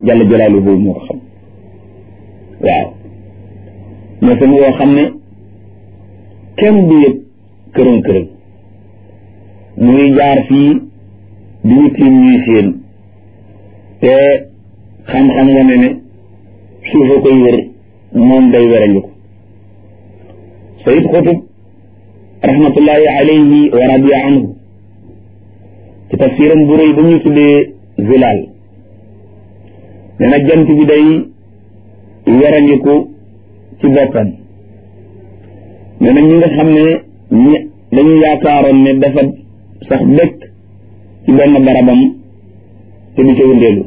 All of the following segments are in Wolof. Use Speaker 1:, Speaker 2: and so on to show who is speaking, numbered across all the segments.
Speaker 1: jalla jalaaluhu moo ko xam waaw masin woo xam ne kenn du yëg këram këram muy jaar fii di ñu tiim ñuy séen te xam-xam wane ne suufa koy wër moom day werangu ko sayid xutub rahmatullahi alayhi wa radiya anhu ci tafsiram bu rëy ba ñuy tuddee zilaal nee na jant bi day werangiku ci boppam nee na ñi nga xam ne ñi dañu yaakaaroon ne dafa sax dëkk ci benn barabam te du ca wëndeelu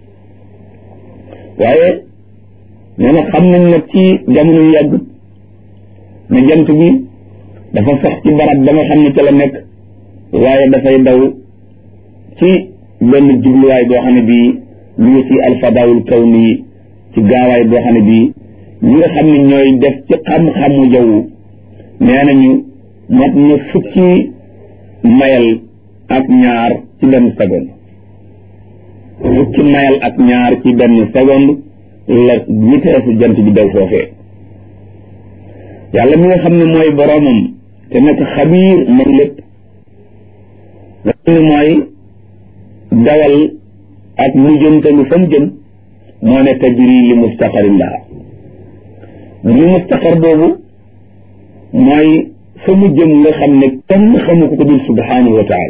Speaker 1: waaye nee na xam nañ nag ci jamono yu yàgg ne jant bi dafa sax ci barab ba nga xam ne ca la nekk waaye dafay daw ci benn jubluwaay boo xam ne bii ñu ngi ci alfadaawul kawni ci gaawaay boo xam ne bii ñi nga xam ne ñooy def ci xam-xamu jaww nee nañu mat na fukki mayal ak ñaar ci benn seconde fukki mayal ak ñaar ci benn seconde la vitesse jant bi daw foofee yàlla mi nga xam ne mooy boroomam te nekk xabiir man lépp nga xam ne mooy dawal ak mu jëntalu fa mu jëm moo ne tajri li mustaqarin laha li mustaqar boobu mooy fa mu jëm nga xam ne kenn xamu ko ko dul subhanahu wa taala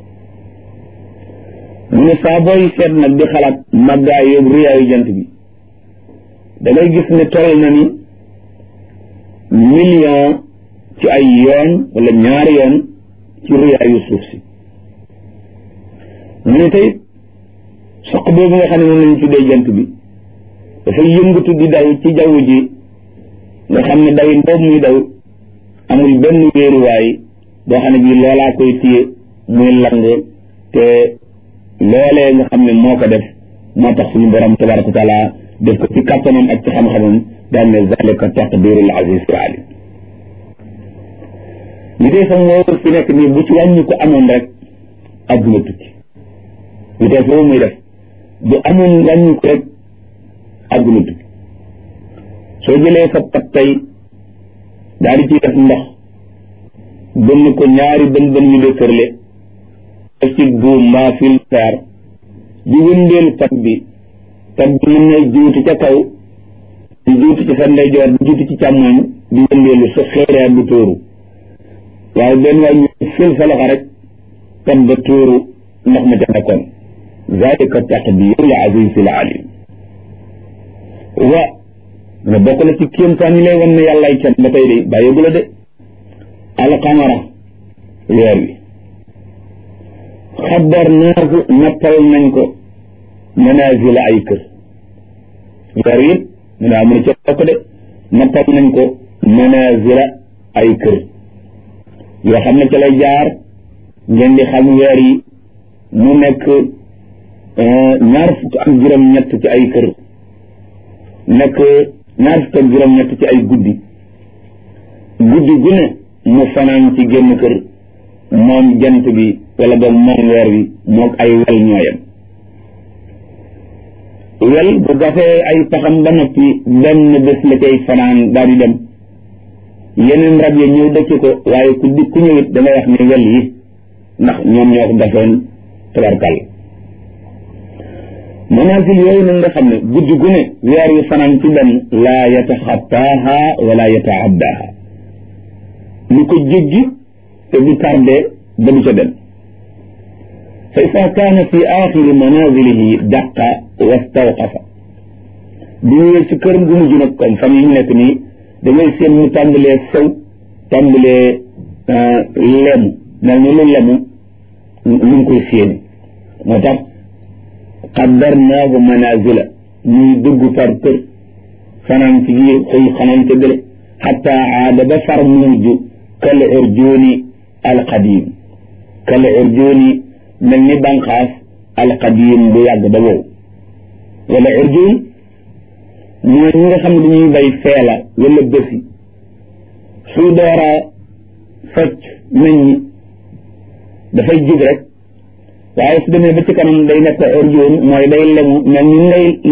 Speaker 1: mu ne saa booy seet nag di xalaat màggaay yóbbu riyaayu jant bi da ngay gis ne toll na ni million ci ay yoon wala ñaari yoon ci riyaayu suuf si mu ne tey soq boobu nga xam ne moom lañu tuddee jant bi dafay yëngatu di daw ci jaww ji nga xam ne dawin boobu muy daw amul benn wéeruwaay boo xam ne bii loolaa koy téye muy lang te loolee nga xam ne moo ko def moo tax suñu borom tabaraka wa taala def ko ci kàttanam ak ci xam-xamam daal ne zalika taqdirul aziz al alim li dee sam woowu fi nekk nii bu ci wàññi ko amoon rek adduna tukki li dee foofu muy def bu amoon wàññi ko rek adduna tukki soo jëlee sa pat tey daal di ciy def ndox bënn ko ñaari bën bën yu dëkkërle def ci buum mbaa fil fer di wëndeel pat bi pat bi mën na juuti ca kaw di juuti ci sa ndeyjoor di juuti ci càmmoñ di wëndeelu sa xeereer du tóoru waaye benn waay ñu fil sa loxo rek pat ba tóoru ndox ma ca nekkoon zalika taqdirul azizil alim wa nga bokk na ci kéemtaan yi lay wan ne yàllaay kenn ba tey de bàyyeegu la de alqamara weer wi xabar naaku nattal nañ ko manazila ay kër weer wi mu ne amu ne ca bokk de nattal nañ ko manazila ay kër yoo xam ne ca lay jaar ngeen di xam weer yi mu nekk ñaar fukk ak juróom-ñett ci ay kër nekk ñaar fukk ak juróom-ñett ci ay guddi guddi gu ne mu fanaan ci génn kër moom jant bi wala boog moom weer wi moog ay wel ñooyam wel bu gafee ay paxam ba noppi benn bés la cay fanaan daal di dem yeneen rab yi ñëw dëkk ko waaye ku di ku ñëwit da ngay wax ne wel yi ndax ñoom ñoo ko gafoon tabarkal manaasil yooyu nag nga xam ne guddi gu ne weer yu fanaan ci benn laa yataxattaaha wala yataaddaha lu ko jéggi te du tardé ba du ca dem fa ida kaana fi axiri manazilihi daqa wastawqafa bu ñëwee ci kër gu mujj nag comme fan yi ñu nekk nii dangay seen mu tàmbalee sew tàmbalee lemu mel ni lu lemu lu ngi koy séeni moo tax qaddarnaahu manazila muy dugg par kër fanaan ci biir xëy xanaan ca gële xatta aada ba far mujj kal urjuuni alqadim kal urjuuni mel ni banqaas alqadim bu yàgg ba wow wala urjuun mooy ñi nga xam ne dañuy bay feela wala bësi su doora fecc nañ ñi dafay jub rek waaye su demee ba ci kanam day nekk urjuun mooy day lemu mel ni ngay